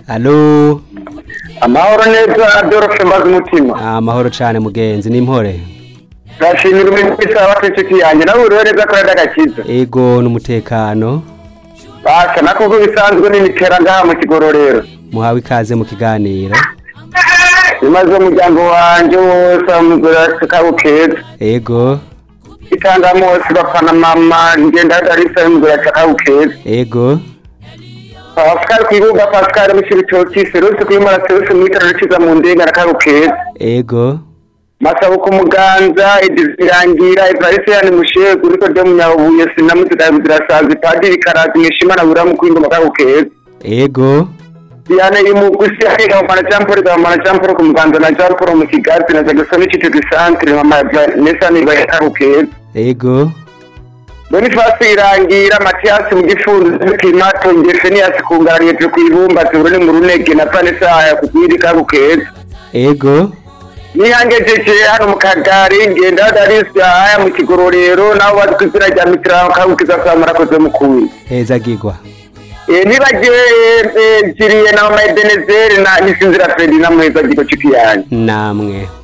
alo amahoro neza adolphe mbaza umutima amahoro cane mugenzi n'impore ndashimira umuntu wese waba afite inshuti yanjye nawe uriho neza ko ari agakiza ego n'umutekano basha nakubwo bisanzwe n'imikera ngaha mu kigororero muhawe ikaze mu kiganiro bimaze umuryango wanjye wose amugura kabo keza ego itanga mose bafana mama ngenda darisa amugura kabo keza ego pascal kwibuga pascal mushibitoki serose kwimara serose mwitara rukiza mu ndenga kabo keza ego masabo ku muganza irangira ivarisi yani mushegu uriko ryo munyabuye sinamuzika zirasaza ipadiri karazi mwishimana buramu kwingoma kabo keza ego Diane imugusi ariko mana champoro ga mana champoro ku muganza na champoro mu kigazi na jagasoni kitego centre mama nesa ni bayaka keza ego Boniface irangira Mathias mu gifunzo kimato ngefe ni yasikungariye tyo kwibumba turi mu runege na Vanessa ya kukwirika kukeza ego niyangejeje hano mu kagari ngenda darisi aya mu kigororero naho bazikizira rya mitira kabukiza samara koze mukuru hezagirwa eh nibaje jiriye na mama Ebenezer na nisinzira Fredi na mweza giko chiki yanyu namwe